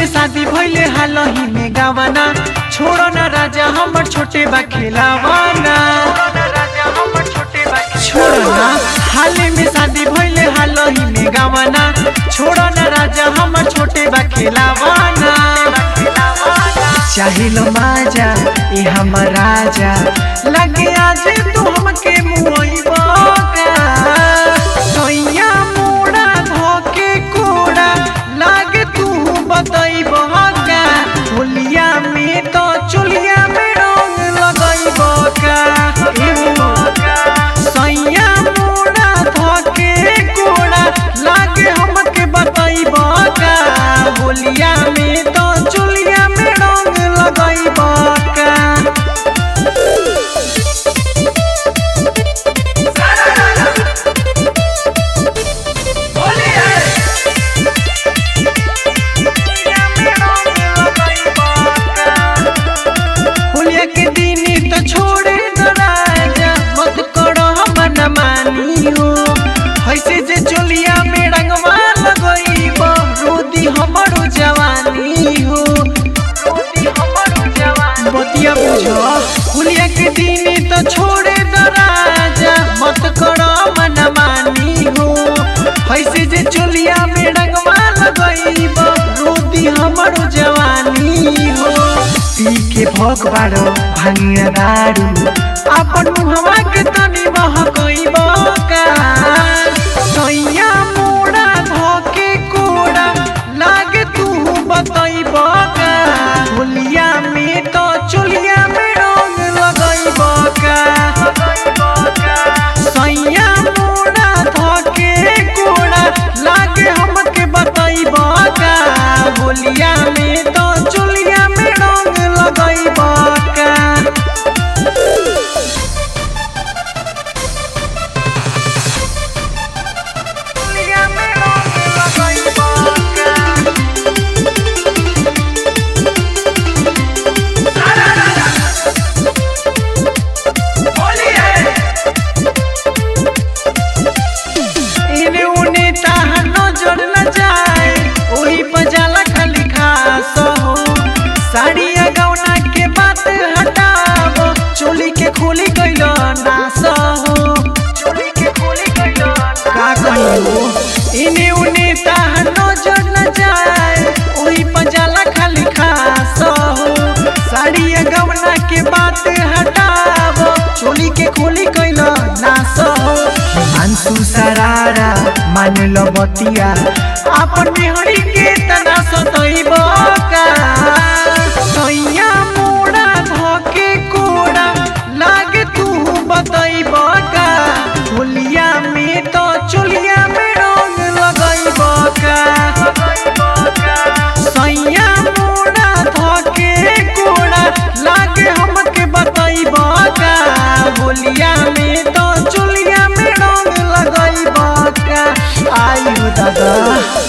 शादी भइले हालही में गावाना छोड़ो ना राजा हमर छोटे बा खेलावाना छोड़ो ना हाले में शादी भइले हालही में गावाना छोड़ो ना राजा हमर छोटे बा खेलावाना चाहिलो माजा ए हमर राजा लगे आज तू हमके मुइबा सैया मोड़ा धोके कोड़ा लागे तू बतैबा का होलिया में तो चुलिया में रंग लगैबा का सैया मोड़ा धोके कोड़ा लागे हमके बतैबा का होलिया में तो चुलिया में रंग लगैबा का होलिया के दिन तो छोड़े न राजा मत करो हमन मानी हो ऐसे जे चोलिया में रंगवा लगईब रोदी हमरो जवानी हो बतिया बुझो होलिया के दिन तो छोड़े न राजा मत करो मन मानी हो ऐसे जे चोलिया में रंगवा लगईब रोदी हमरो जवानी हो पी के भोग बाड़ो भांगिया दारू अपन मुहवा के तनी महकईब का सैया मोड़ा धोके कोड़ा लागे तू बतईब का होलिया में तो चुलिया में रंग लगईब का सैया मोड़ा धोके कोड़ा लागे हमके बतईब का होलिया में तो चुलिया में रंग लगईब का चुलिया में रंग लगईब का इने उने ताहा नजर न जाए ओही बजाला खाली खास हो साड़िया गौना के बात हटाव चोली के खोली गइल नास हो चोली के खोली गइल का कहियो इने उने ताहा नजर न जाए ओही बजाला खाली खास हो साड़िया गौना के बात हटाव चोली के खोली गइल नास हो मानसू सरारा मान लो बतिया अपन बिहड़ी के तना सतैब का सैया मोड़ा धके कोड़ा लागे तू बतैब का होलिया में तो चुलिया में रंग लगैब का सैया मोड़ा धके कोड़ा लागे हमके बतैब का होलिया में तो चुलिया में रंग लगैब का आयु दादा